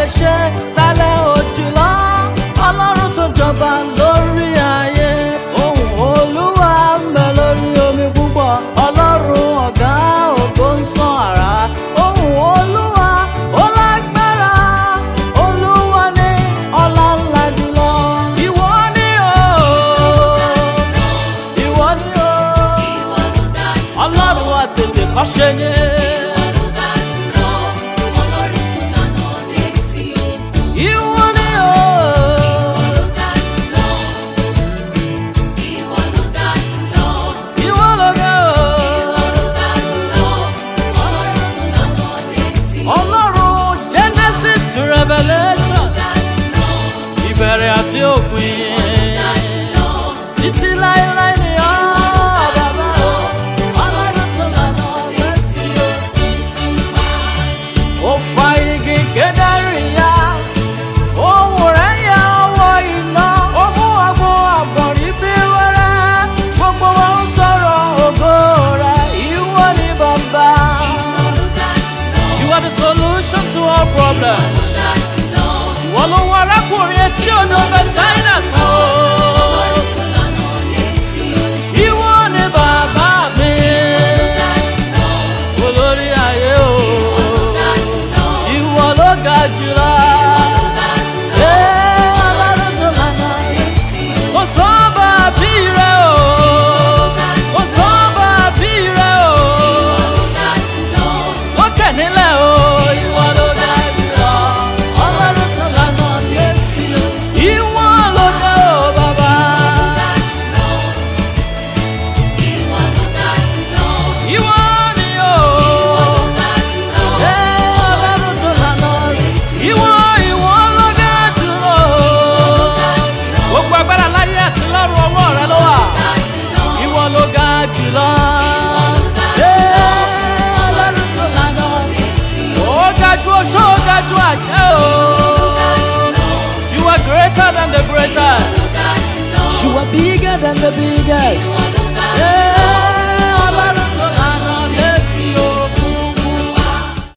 lè ṣe tálẹ̀ òjùlọ ọlọ́run tó jọba lórí ayé ohùn olúwa ń bẹ lórí omi púpọ̀ ọlọ́run ọ̀gá ògo ń sán àrá ohùn olúwa ó lágbára olúwa ní ọlá ńlá jùlọ ìwọ ni o ìwọ ni o ọlọ́run wa tètè kọ́ ṣe ni. Ìwọ ni o. Ìwọ ló ga o. Ọlọ́run Genesis to Revelation. Ìbẹ̀rẹ̀ àti òpin. Títí láéláé ni ọ́ bàbá o. Ọlọ́run tó lànà létí òkun. Ó fa igi kédárì ya. Ohùn rẹ̀ ya ọwọ́ iná. Ó mú àgbo àgbọ̀nrín bí wẹ́rẹ́. Gbogbo wọn ń sọ̀rọ̀ ògo rẹ̀. Ìwọ ni bàbá. You are the solution to all problems. Ìwọ ló wọ arákùnrin etí odò Bethsaida sàn o. Ìwọ ni bàbá mi. Olórí ayé o. Ìwọ ló ga jùlọ. Ee, Ọlọ́run tó lànà. Kò sọ́ba bí rẹ o. Kò sọ́ba bí rẹ o. Lókè nílẹ̀ o. Ìwọ ló ga jùlọ. Ọlọ́run tó lànà létí o. Ìwọ ló ga o bàbá. Ìwọ ni o. Ee, Ọlọ́run tó lànà. Ìwọ ìwọ ló ga jùlọ. Gbogbo agbára láyé àti lọ́run ọwọ́ rẹ ló wà. Ìwọ ló ga jùlọ. Ee, Ọlọ́run tó lànà. Ó ga jù oṣó, ó ga jù àjẹ́ o. You are greater than the greatest. You are bigger than the biggest. Yeah.